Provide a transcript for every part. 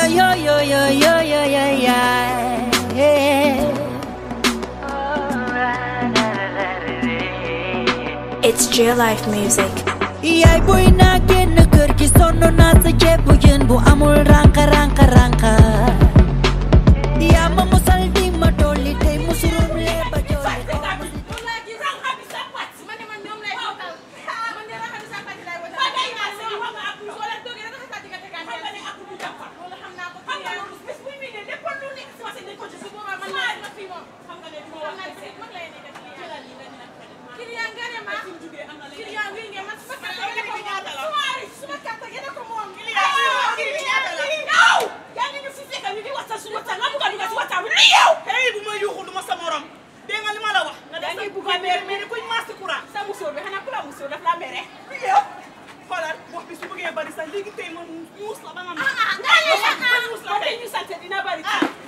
yo yo yo yo yo yo yeah. It's J Life Music. yaay boy naa génn kër gi sonn naa sa ceeb bu jën bu amul ranka ranka ranka yaa ma musal di ma dolli tey musurum lee ba jolli hey bu ma yuuxu du ma sa morom dégg nga li ma la wax nga def sa bugg a meer mais ni kuñ maasi courant sa musóor bi xanaa ku la musóor daf la mere yow xoolal wax bi su bëggee bari sax léegi tey ma muus la ba nga ma muus la tey ñu sant dina bari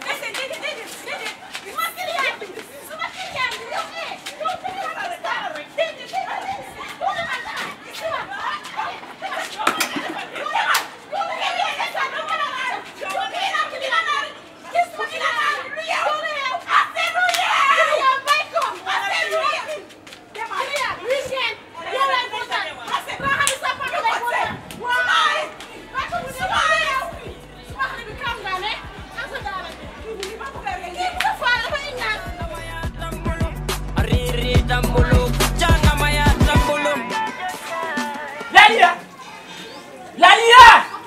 Laliya Laliya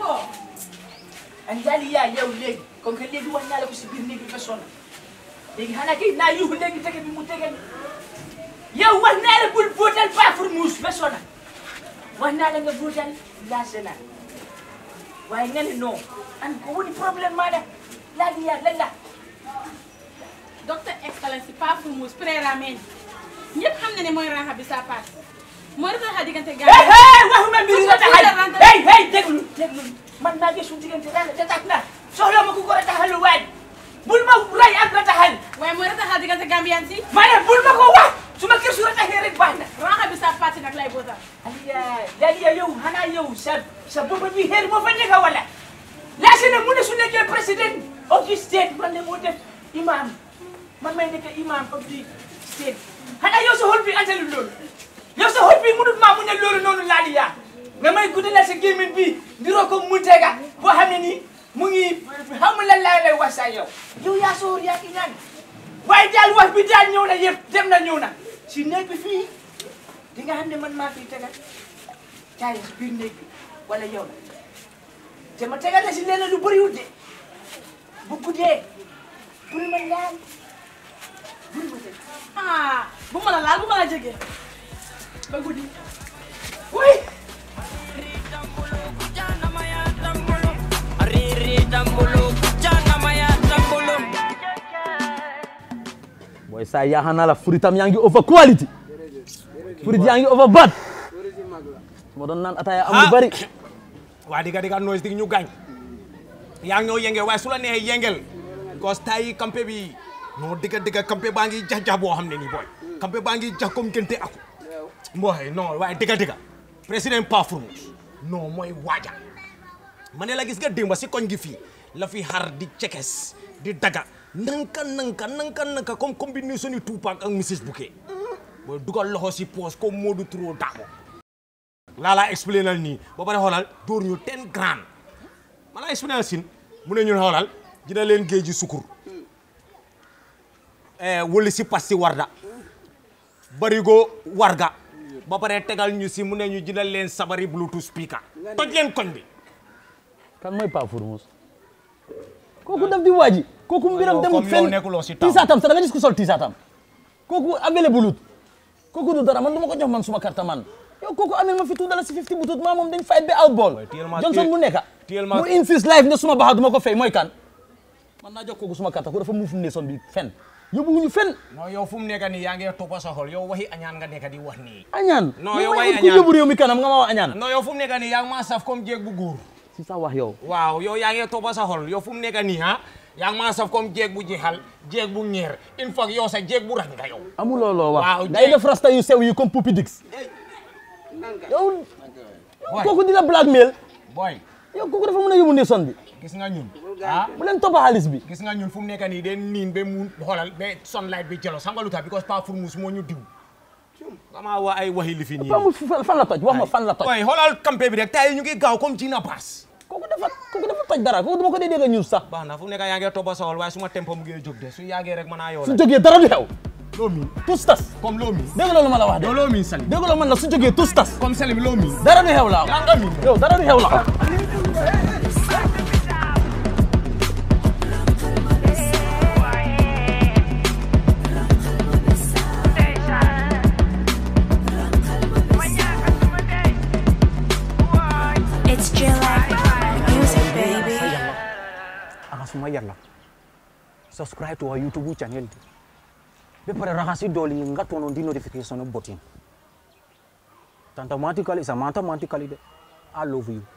an Laliya yow léegi comme que léegi wax naa la ko si biir néeg bi ba sonn léegi xanaa kay naa yuuxu léegi tege bi mu tege yow wax naa la bul votal pas pour muus ba sonn wax naa la nga votal la Sénat waaye nga ne non an ko woni problème maa da Laliya lan la docteur excellence pas pour mus préramen ñëpp xam na ne mooy ranxa bi sa passe mooy retaxa diggante hey hey waxuma mbiri la taxal Ranta- hey hey déglu déglu man maa ngi suñu diggante daal da tax na soxla ma ku ko rataxalu waay bul ma ray ak rataxal waaye mooy retaxa diggante Gambian si ma ne bul ma ko wax su ma kër su rataxee rek baax na ranxa bi sa passe nag lay bootal Aliya Aliya yow xanaa yow sa sa bopp bi xeer moo fa nekk wala laase na mu ne su nekkee président of the state man ne moo def imam man may nekk imam of the state xanaa yow sa xol bi antalu loolu yow sa xol bi munut maa mu ne loolu noonu laaliya nga may guddalal sa gémmiñ bi ndiroo ko mu tega boo xam ne nii mu ngi xamu lan laa lay wax sa yow yow yaa soor yaa ki ñaan waaye daal wax bi daal ñëw na yëpp dem na ñëw na si néeg bi fii di nga xam ne man maa fiy tegal caay si biir néeg bi wala yow la te ma tegal la si leneen lu bëriwul de bu guddee bul ma laal bul ma teg ah bu ma la laal bu ma la jege ba guddi oui boy sa yaxana la furitam yaa ngi over quality furit yaa ngi over bad su ma doon naan ataya am lu bari waa diga diga noise dig ñu gaañ yaa ngi ñoo yengel waaye su la neexee yengel because tay campé bi non diga diga campé baa ngi jax jax boo xam ne nii booy campé baa ngi jax comme gënte aku mbooy non waaye diga diga président Pafrous non mooy waaja ma ne la gis nga démba si koñ gi fii la fi xar di cekes di daga nanka nanka nanka nanka comme combinaison ni Tupac ak Mrs Bouquet booy dugal loxo si poos comme Modou Touré Dabo laa laa explainal nii ba pare xoolal dóor ñu ten grand ma laa explainal sin mu ne ñun xoolal dina leen géej ji sukur wëli si pas si warda barigo warga ba pare tegal ñu si mu ne ñu dina leen sabari bluetooth speaker toj leen koñ bi kan mooy Pa Fourmousse kooku daf di waaji kooku mbiram yow dem comme yow fenn nekkuloo si taw. tiisaatam sax da nga gis ku sol tiisaatam kooku available lut kooku du dara man dama ko jox man suma carte man yow kooku amel ma fi tuudala si 50 butut maa moom dañ fight ba out ball téyel ma- Johnson téyel- mu nekka téyel ma- mu insist live ne suma baxa duma ko fay mooy kan man naa jox kooku suma carte ko dafa muuf ne son bi fen yóbbuwuñu fen non yow fu mu nekk nii yaa ngi toppa sa xol yow waxi añaan nga nekk di wax nii añaan Non, mais yow may way ut ku añaan. yóbbu réew mi kanam nga ma wax añaan non yow fu mu nekk nii yaa ngi maa saf comme jéeg bu góor si sa wax yow waaw yow yaa ngi toppa sa xol yow fu mu nekk nii ah yaa ngi maa saf comme jéeg bu jeexal jéeg bu ñeer in fact yow sa jéeg bu rang nga yow amuloo loo Waaw, wax day jéeg. def rasta yu sew yi comme Pupi Dix yow Boy. kooku dina blackmail boy yow kooku dafa mën a yóbbu ne son bi gis nga ñun ah bu leen toppa xaalis bi gis nga ñun fu mu nekk nii de niin ba mu xoolal ba sunlight bi jelo xam nga lu tax because Pa Fourmousse moo ñu diw xamaa wa ay waxi li fi nii amul fan la toj wax ma fan la toj ooy xoolal campé bi rek tay ñu ngi gaaw comme Gina Bass kooku dafa kooku dafa toj dara kooku dama ko dee dégg ñun sax baax na fu mu nekk yaa ngi toppa sawal waaye suma tempo mu ngi jóg de su yàggee rek mën naa yoo su la jógee dara du xew loo miin tus tas comme loo miin dégg loolu ma la wax de yow loo miin Salim dégg loolu man la su jógee tus tas comme Salim loo miin dara du xew la yaa nga miin yow dara du xew la It's J Life Music, baby. anga suma yalla subscribe to our youtube channel be pare rahasi doli nga tono di notification botin tantamatical is a mathematically de i love you